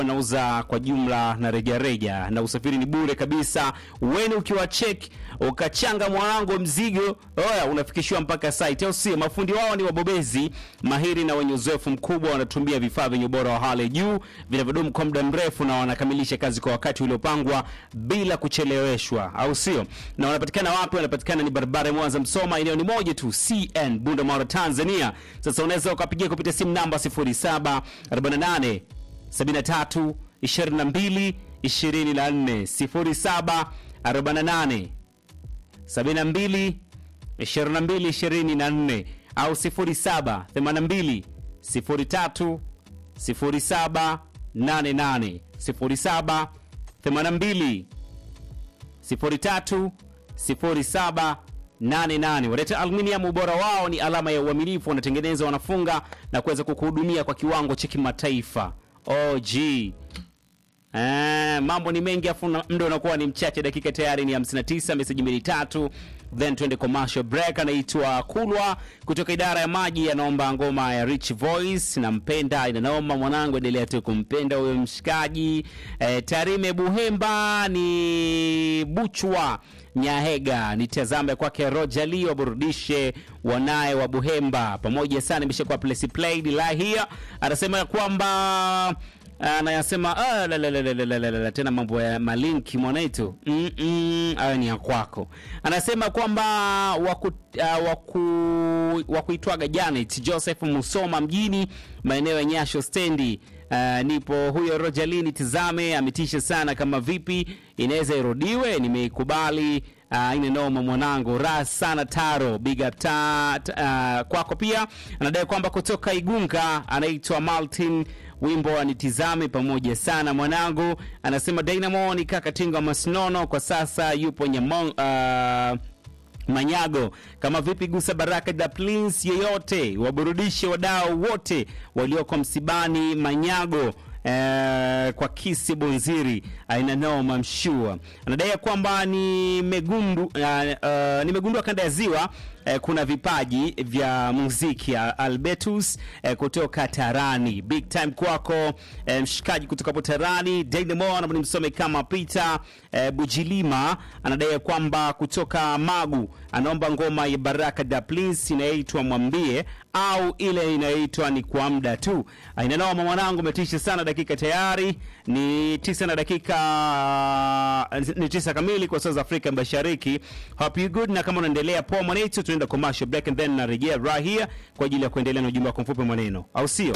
wanauza kwa jumla na rejareja na usafiri ni bure kabisa. Weni ukiwa check ukachanga mwanangu mzigo oya, unafikishiwa mpaka site, au sio? Mafundi wao ni wabobezi mahiri na wenye uzoefu mkubwa, wanatumia vifaa vyenye ubora wa hali ya juu vinavyodumu kwa muda mrefu, na wanakamilisha kazi kwa wakati uliopangwa bila kucheleweshwa, au sio? Na wanapatikana wapi? Wanapatikana ni barabara ya Mwanza Msoma, eneo ni moja tu, CN Bunda Mara, Tanzania. Sasa unaweza ukapigia kupitia simu namba 0748 73 22 24 07 48 72 22 24 au 07 82 03 07 88 07 82 03 07 88. Waleta Aluminium, ubora wao ni alama ya uaminifu. Wanatengeneza, wanafunga na kuweza kukuhudumia kwa kiwango cha kimataifa. OG Eh, mambo ni mengi afu na- muda unakuwa ni mchache, dakika tayari ni 59, meseji mbili tatu, then twende commercial break. Anaitwa Kulwa kutoka idara ya maji, anaomba ngoma ya Rich Voice, nampenda inanaoma mwanangu, endelea tu kumpenda huyo mshikaji. Eh, Tarime Buhemba ni Buchwa Nyahega, nitazame kwake Roger Lee waburudishe wanaye wa Buhemba pamoja sana, imeshakuwa place played la here, anasema ya kwamba anayasema "Ah, la, la, la, la, la, la, la, la, tena mambo ya malinki mwanaitu mm -mm, hayo ni ya kwako. Anasema kwamba waku, uh, waku, wakuitwaga Janet Joseph Musoma mjini maeneo ya Nyasho stendi. Uh, nipo huyo Rojalini, tizame ametisha sana. Kama vipi inaweza irudiwe? Nimeikubali. Uh, ine noma mwanangu, raha sana Taro, big up ta, ta, uh, kwako pia. Anadai kwamba kutoka Igunga anaitwa Martin wimbo anitizame pamoja sana mwanangu. Anasema Dynamo ni kaka Tinga Masnono, kwa sasa yupo Nyamong, uh, Manyago. Kama vipi, gusa baraka da Prince yeyote, waburudishe wadau wote walioko msibani Manyago. Eh, kwa kisi bonziri aina noma mshua anadai ya kwamba nimegundu, uh, uh, nimegundua kanda ya ziwa eh, kuna vipaji vya muziki ya Albertus eh, kutoka Tarani. Big time kwako eh, mshikaji kutoka hapo Tarani. Dynamo anaomba nimsome kama Peter eh, Bujilima anadai ya kwamba kutoka Magu anaomba ngoma ya Baraka da Prince inayoitwa Mwambie au ile inayoitwa ni kwa muda tu. Inanoma mwanangu, umetisha sana. Dakika tayari ni tisa na dakika ni tisa kamili kwa saa za Afrika Mashariki. Hope you good, na kama unaendelea poa mwanetu, tunaenda commercial break and then narejea right here kwa ajili ya kuendelea na ujumbe wako mfupi maneno, au sio?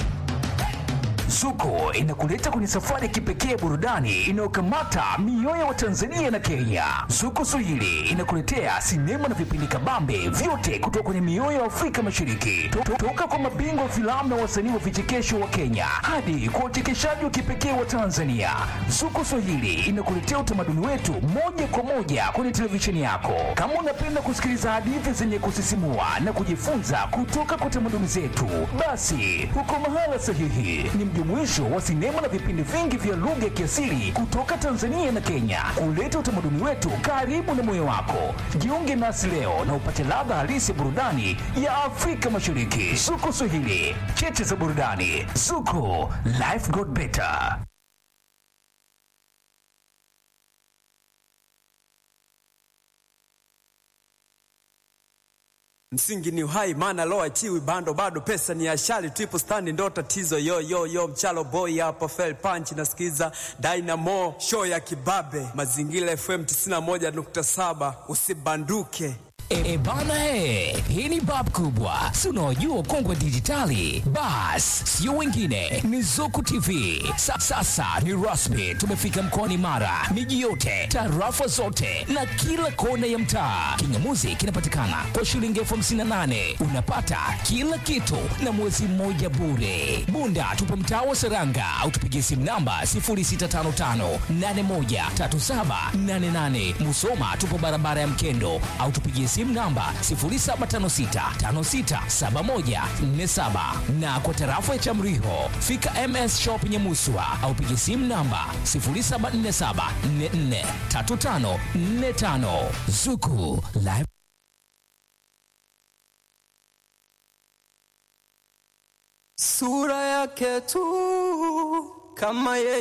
Zuko inakuleta kwenye safari ya kipekee ya burudani inayokamata mioyo ya Watanzania na Kenya. Zuko Swahili inakuletea sinema na vipindi kabambe vyote kutoka kwenye mioyo ya Afrika Mashariki, To- to- toka kwa mabingwa wa filamu na wasanii wa vichekesho wa Kenya hadi kwa uchekeshaji wa kipekee wa Tanzania. Zuko Swahili inakuletea utamaduni wetu moja kwa moja kwenye televisheni yako. Kama unapenda kusikiliza hadithi zenye kusisimua na kujifunza kutoka kwa tamaduni zetu, basi uko mahala sahihi. Ni mjumuisho wa sinema na vipindi vingi vya lugha ya kiasili kutoka Tanzania na Kenya, kuleta utamaduni wetu karibu na moyo wako. Jiunge nasi leo na upate ladha halisi ya burudani ya Afrika Mashariki. Zuko Swahili, cheche za burudani. Zuko, life got better. Msingi ni uhai, maana lo achiwi bando, bado pesa ni ashali, triple stand ndo tatizo. Yo yo yo, mchalo boy hapa, fell punch nasikiza Dynamo show ya kibabe, mazingira FM 91.7 usibanduke. E, e bana e, hii ni bab kubwa, si unaojua kongwe dijitali. Bas, sio wengine, ni Zuku TV. Sa, sasa ni rasmi, tumefika mkoani Mara, miji yote, tarafa zote na kila kona ya mtaa. Kingamuzi kinapatikana kwa shilingi elfu hamsini na nane unapata kila kitu na mwezi mmoja bure. Bunda tupo mtaa wa Seranga au tupigie simu namba 0655813788. Musoma tupo barabara ya Mkendo au tupigie simu namba 0756567147 na kwa tarafa ya Chamriho fika MS Shop Nyamuswa au pigie simu namba 0747443545 Zuku Live Sura yake tu kama yeye